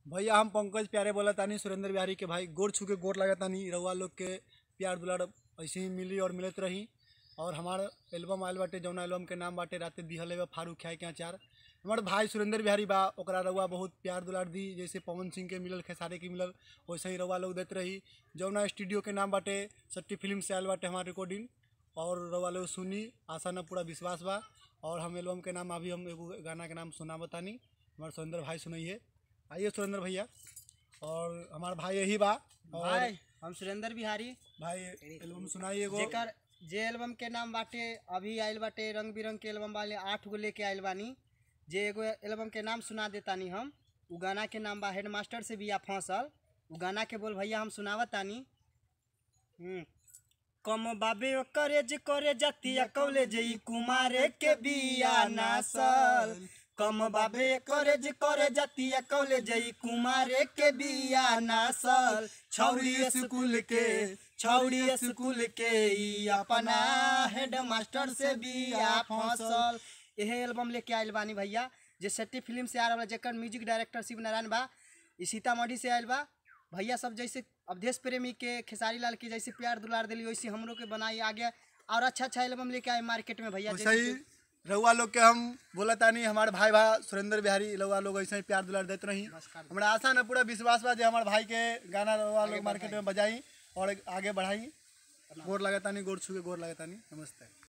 भैया हम पंकज प्यारे बोला तानी सुरेंद्र बिहारी के भाई गोर छू के गोर लगा तानी रउआ लोग के प्यार दुलार ऐसे ही मिली और मिलत रही और हमार एल्बम आयल बाटे जौना एल्बम के नाम बाटे राते दिहल बा फारूक खाए के अचार हमार भाई सुरेंद्र बिहारी बा ओकरा रउआ बहुत प्यार दुलार दी जैसे पवन सिंह के मिलल खेसारी के मिलल वैसे ही रउआ लोग देत रही जौना स्टूडियो के नाम बाटे सट्टी फिल्म से आयल बाटे हमार रिकॉर्डिंग और रउआ लोग सुनी आशा न पूरा विश्वास बा और हम एल्बम के नाम अभी हम एगो गाना के नाम सुना बतानी हमारे सुरेंद्र भाई सुनाइए आइए सुरेंद्र भैया और हमार भाई यही बा और भाई हम सुरेंद्र बिहारी भाई एल्बम सुनाइए एगो जेकर जे एल्बम के नाम बाटे अभी आइल बाटे रंग बिरंग के एल्बम वाले आठ गो लेके आइल बानी जे एगो एल्बम के नाम सुना देतानी हम उ गाना के नाम बा हेडमास्टर से बिया फंसल उ गाना के बोल भैया हम सुनावत तानी हम्म। कम बाबे करेज करे जातिया कॉलेज ई कुमारे के बिया नासल कम बाबे करेज करे जातिया कॉलेज ई कुमारे के बिया नासल छौरी स्कूल के छौरी स्कूल के ई अपना हेड मास्टर से बिया फंसल यह एल्बम लेके आइल बानी भैया जे सेट्टी फिल्म से आ रहा जेकर म्यूजिक डायरेक्टर शिव नारायण बा ई सीतामढ़ी से आइल बा भैया सब जैसे अवधेश प्रेमी के खेसारी लाल के जैसे प्यार दुलार दिली वैसे हमरो के बनाई आगे और अच्छा अच्छा एल्बम लेके आए मार्केट में भैया वैसे ही रउआ लोग के हम बोला तानी हमारे भाई भा सुरेंद्र बिहारी रउआ लोग ऐसे ही प्यार दुलार देते रही हमरा आशा न पूरा विश्वास बा जे हमारे भाई के गाना रउआ लोग मार्केट में बजाई और आगे बढ़ाई गोर लगा तानी गोर छू के गोर लगा तानी नमस्ते